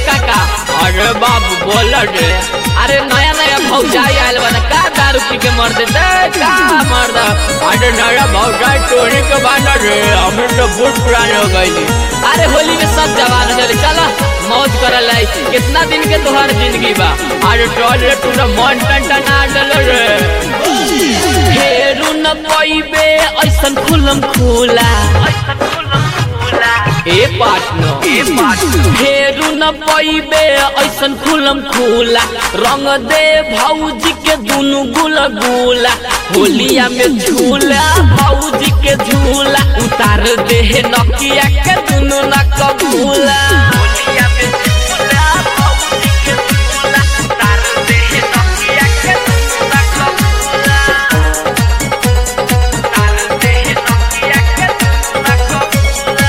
काका अरे बाबू बोल रे अरे नया नया भौजाई आयल बना का दारू पी के मर देते का मर दा अरे नया भौजाई टोनी के बाना रे हमें तो बहुत पुराने हो गई अरे होली में सब जवान हो चले चला मौज कर लाई कितना दिन के तोहर जिंदगी बा अरे टोल रे तू मन टन टन आ डल रे फेरू न पइबे ऐसन खुलम खुला ए पार्टनर ए पार्टनर फेरू न पइबे ऐसन खुलम खुला रंग दे भौजी के दुनु गुल गुला होलिया में झूला भौजी के झूला उतार दे नकिया के दुनु न कबूला होलिया में झूला भौजी के झूला उतार दे नकिया के दुनु न कबूला उतार दे नकिया के दुनु न कबूला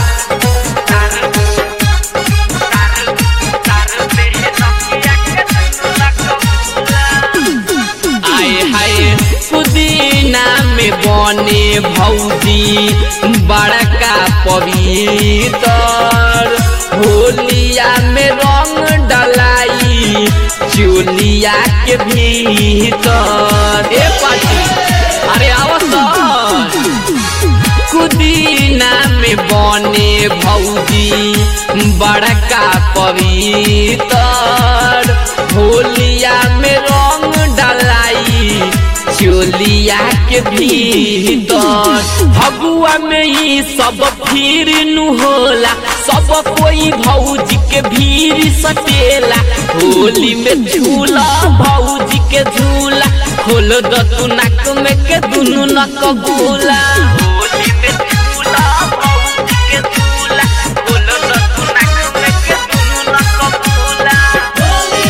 आए हाय पुदीना में बने भौजी बड़का पवित्र होलिया में रंग डलाई चोलिया के भीतर ए पाटी अरे आवसन कुदीना में बने भौजी बड़का पवित्र होलिया में रंग डलाई चोलिया के भीतर भगुआ में ही सब फिर नु होला सब कोई भौजी के भीड़ सटेला होली में झूला भौजी के झूला खोल द तू नाक में के दुनु नक गोला होली में झूला भौजी के झूला खोल द तू नाक में के दुनु नक गोला होली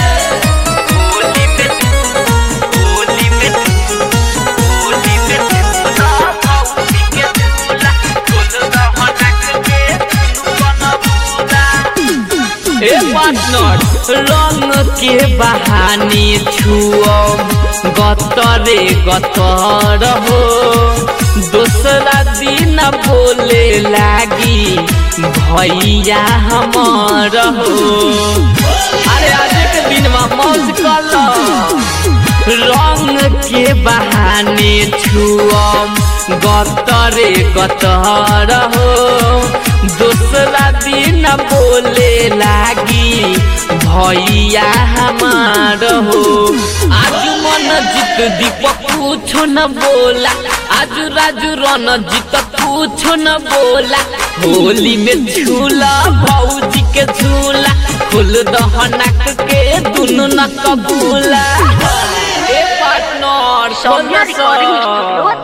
में होली में होली में झूला भौजी के झूला खोल द नाक के दुनु गोला ए पार्टनर रंग के बहाने छुअम गतरे गतर हो दूसरा दिन बोले लागी भैया हमर हो अरे आज के दिन में मौज कर रंग के बहाने छुअम गतरे गतर हो दूसरा दिन बोले लागी भैया हमार हो आज मन जीत दीपक कुछो न बोला आज राजू रन जीत कुछो न बोला होली में झूला भौजी के झूला खुल दहनक के दुनु न कबूला ए पार्टनर सौम्या रिकॉर्डिंग स्टूडियो